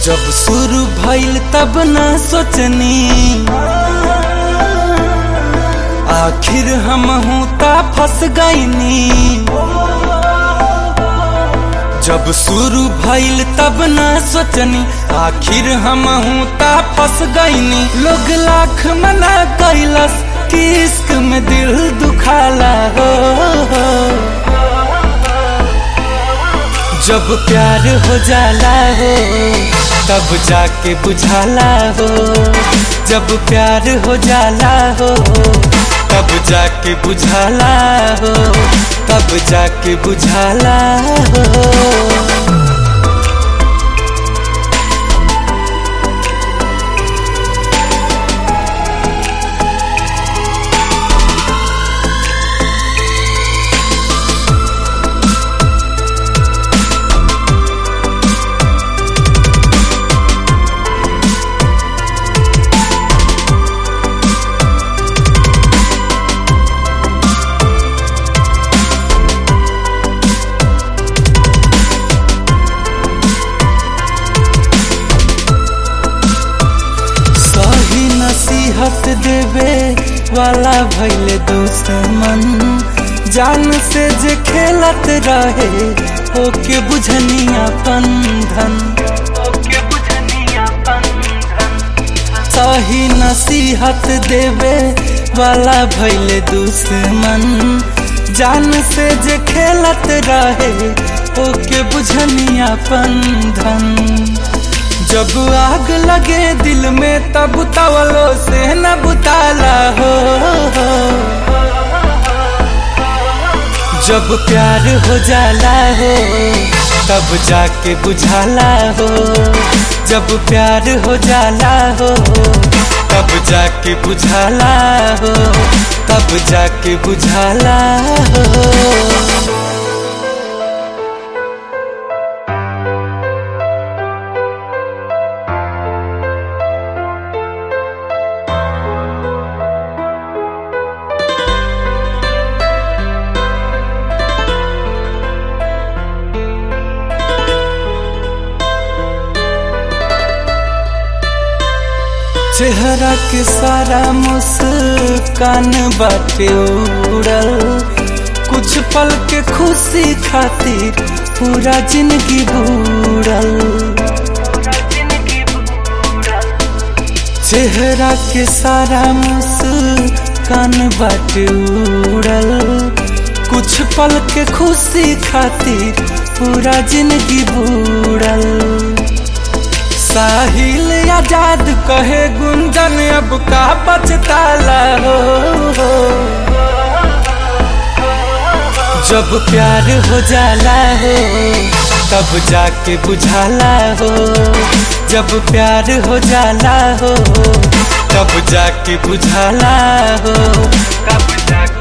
जब शुरू भइल तब न सोचनी आखिर हम हूँ ता फंस गईनी जब शुरू भइल तब न सोचनी आखिर हम हूँ ता फंस गईनी लोग लाख मना कैलस कि इश्क में दिल दुखाला हो जब प्यार हो जाला हो तब जाके बुझाला हो जब प्यार हो जाला हो तब जाके बुझाला हो तब जाके बुझाला हो सही नसीहत देवे वाला भैले दुश्मन जान से जे खेलत रहे ओके बुझनिया धन सही नसीहत देवे वाला भैले दुश्मन जान से जे खेलत रहे ओके बुझनिया धन जब आग लगे दिल में तब तवलो से न बुताला हो जब प्यार हो जाला हो तब जाके बुझाला हो जब प्यार हो जाला हो तब जाके बुझाला हो तब जाके बुझाला हो चेहरा के सारा मुस्कान बाटे उड़ल कुछ पल के खुशी खातिर पूरा जिंदगी बूढ़ल चेहरा के सारा मुस्कान बाटे उड़ल कुछ पल के खुशी खातिर पूरा जिंदगी बूढ़ल साहिल आजाद कहे गुंजन अब का बचताला हो जब प्यार हो जाला हो तब जाके बुझाला हो जब प्यार हो जाला हो तब जाके बुझाला हो तब जाके